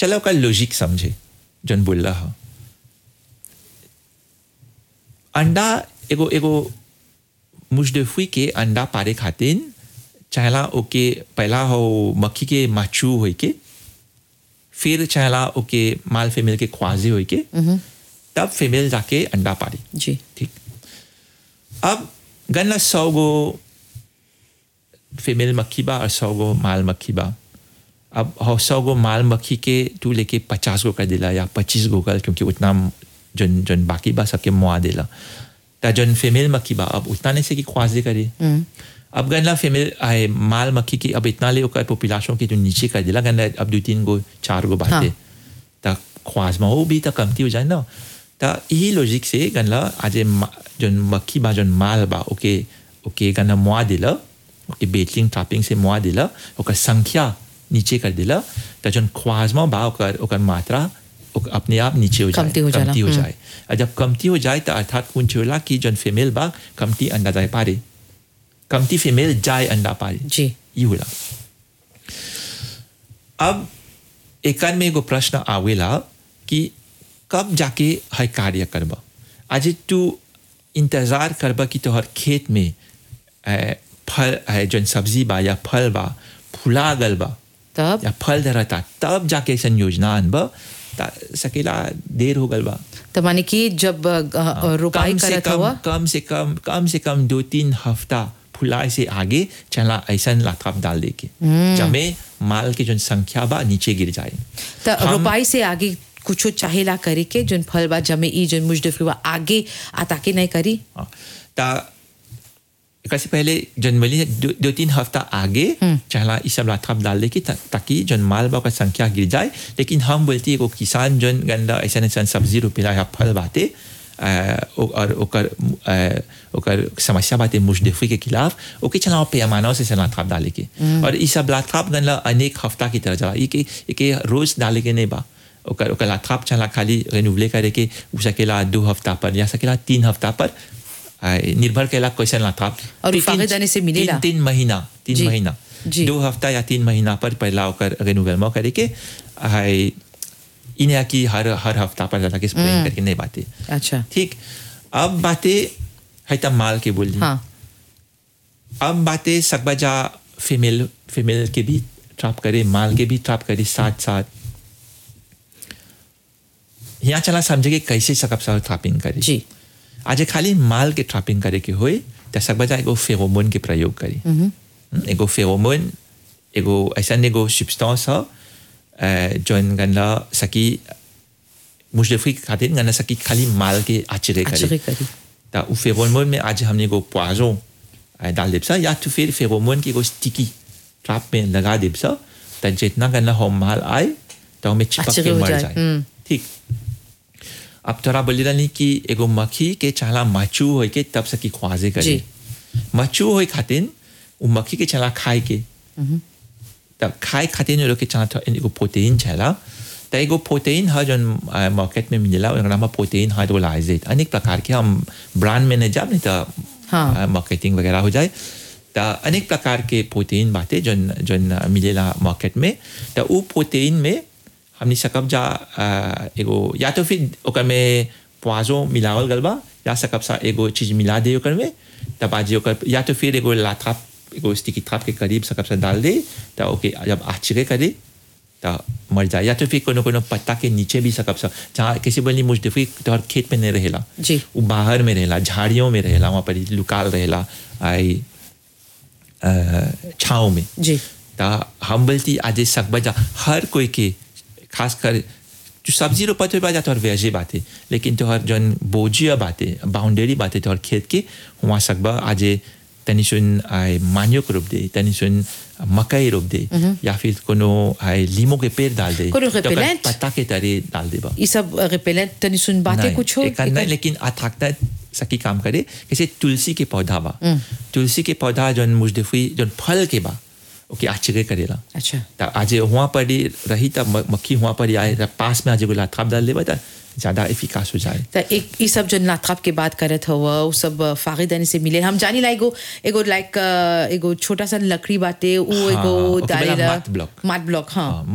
चलो ओकर लॉजिक समझे जन बोल रहा अंडा एगो एगो मुजदफी के अंडा पारे खातिर चाहला ओके पहला हो मक्खी के माचू होई के फिर चाहला ओके माल फीमेल के ख्वाजे होई के तब फीमेल जाके अंडा पारी जी ठीक अब गन्ना सौ गो फीमेल मक्खी बा और सौ गो माल मक्खी बा अब हो सौ गो माल मक्खी के तू लेके पचास गो कर दिला या पच्चीस गो कर क्योंकि उतना जन जन बाकी बा सबके मुआ दिला ता जन फीमेल मक्खी बा अब उतना नहीं से कि ख्वाजे करे अब गन्ना फीमेल आए माल मक्खी की अब इतना ले ओकर पॉपुलेशन की जो नीचे कर दिला गन्ना अब दो तीन गो चार गो बाते ता ख्वाज में वो भी तो कमती हो जाए ना ता यही लॉजिक से गन्ना आज जन मक्खी बा जन माल बा ओके ओके गन्ना मुआ दिला ओके बेटलिंग ट्रैपिंग से मुआ दिला ओकर संख्या नीचे कर दिला तो जन ख्वाज में बा ओकर ओकर मात्रा ओक- अपने आप नीचे हो जाए कमती हो जाला, कमती हो हम्म। जाए और जब कमती हो जाए तो अर्थात कुछ होला कि जन फीमेल बा कमती अंडा जाए पारे कमती फीमेल जाए अंडा पारे जी ये होला अब एकान में एगो प्रश्न आवेला कि कब जाके है कार्य करबा आज तू इंतजार करबा कि तोहर खेत में ए, फल है जन सब्जी बा या फल बा फुला गल बा तब या फल धरता तब जाके ऐसा योजना अनबा ता सकेला देर हो गल बा तो माने कि जब अ, अ, रोपाई कम से करत कम हुआ कम से कम कम से कम दो तीन हफ्ता फुलाए से आगे चला ऐसा लाथाप डाल दे के जमे माल के जो संख्या बा नीचे गिर जाए तो हम- रोपाई से आगे कुछो चाहेला करे के जोन फल बा जमे ई जोन मुजदफी बा आगे आता के नहीं करी हाँ, ता कैसे पहले जनवरी दो, दो तीन हफ्ता आगे चला इस सब लाथाप डाल दे के ता, ताकि जन माल बा का संख्या गिर जाए लेकिन हम बोलती एगो किसान जन गंदा ऐसा ऐसा सब्जी रोपेला या फल बाते अ, ओ- और ओकर अ, ओकर समस्या बाते मुजदफी के खिलाफ ओके चला पैमाना से चला लाथाप डाले के और इस सब लाथाप गंदा अनेक हफ्ता की तरह चला ये के ये के रोज डाले के नहीं बा ओकर ओकर लाथाप चला खाली रिन्यूवले करे के उ सकेला दो हफ्ता पर या सकेला तीन हफ्ता पर आ, निर्भर केला कैसन लाथाप और तीन- फागे जाने से मिलेला? तीन तीन महीना तीन जी, महीना जी। दो हफ्ता या तीन महीना पर पहला ओकर रिन्यूवल करे के हाय इन्हें की हर हर हफ्ता पर जाके स्प्रेइंग करके नहीं बातें अच्छा ठीक अब बातें है तब माल के बोल दी हाँ अब बातें सकबजा फीमेल फीमेल के भी ट्रैप करे माल के भी ट्रैप करे साथ साथ यहाँ चला समझे कि कैसे सकब सब ट्रैपिंग करे जी आज खाली माल के ट्रैपिंग करे के होए त सकबजा एगो फेरोमोन के प्रयोग करी हम्म, एगो फेरोमोन एगो ऐसा एगो सब्सटेंस ह अ, जौन गन्ना सकी मुजफ्फी खातिर गन्ना सकी खाली माल के आचरे आचरे करे करी। त उ फेरोमोन में आज हमने एगो पोइजन अ, डाल देब सा या तो फिर फेरोमोन की एगो स्टिकी ट्रैप में लगा देब सा त जितना गन्ना हो माल आए तो हमें चिपक आचरे के हो मर जाए, जाए हम्म। ठीक अब तोरा बोली रही कि एगो मक्खी के चाला मचू होई के तब सकी ख्वाजे करे जी। मचू होई खातिर उ मक्खी के चाला खाए के तब खाए खातिर लोग के चाला एगो प्रोटीन छला त एगो प्रोटीन है जौन मार्केट में मिलेला ओकर नाम है प्रोटीन हाइड्रोलाइजेट अनेक प्रकार के हम ब्रांड में नहीं जाब नहीं तो हाँ। मार्केटिंग वगैरह हो जाए त अनेक प्रकार के प्रोटीन बाटे जौन जौन मिलेला मार्केट में त उ प्रोटीन में हमनी सकब जा अ, एगो या तो फिर ओकर में प्वाजो मिलावल गल बा या सकब सा एगो चीज मिला दे ओकर में तब आज ओकर या तो फिर एगो लाथाप एगो स्टिकी थाप के करीब सकब सा डाल दे त ओके जब आचरे करे त मर जाए या तो फिर कोनो कोनो पत्ता के नीचे भी सकब सा जहाँ किसी बोली मुजदफी तोहर खेत में नहीं रहेला जी। वो बाहर में रहेला झाड़ियों में रहेला वहाँ पर लुकाल रहेला आई अ, छाँव में जी ता हम बोलती आज सकबजा हर कोई के खास कर जो सब्जी रोपत हुए बात तोहर वेजे बाते लेकिन तोहर जौन बोजिया बाते बाउंड्री बाते तोहर खेत के वहाँ सकबा आज तनी सुन आए मानियो को रोप दे तनी सुन मकई रोप दे या फिर कोनो आए लीमो के पेड़ डाल दे कोनो तो ओकर repellent? पत्ता के तरह डाल दे बा ये सब रिपेलेंट तनी सुन बातें नहीं, कुछ हो एक आध नहीं लेकिन अथाकता सकी काम करे जैसे तुलसी के पौधा बा तुलसी के पौधा जौन मुजदफी जौन फल के बा ओके आश्चर्य करेला अच्छा त आज वहाँ पर ही रही तब म- मक्खी वहाँ पर ही आए त पास में आज एगो लाथाप डाल देबा त ज़्यादा इफिकास हो जाए तो एक ये सब जो नाथाप के बात करत हुआ वो सब फागिदानी से मिले हम जानी ला एगो एगो लाइक एगो छोटा सा लकड़ी बाटे वो हाँ, एगो ओके, बोला डालेला मात ब्लॉक। मात ब्लॉक हाँ हाँ,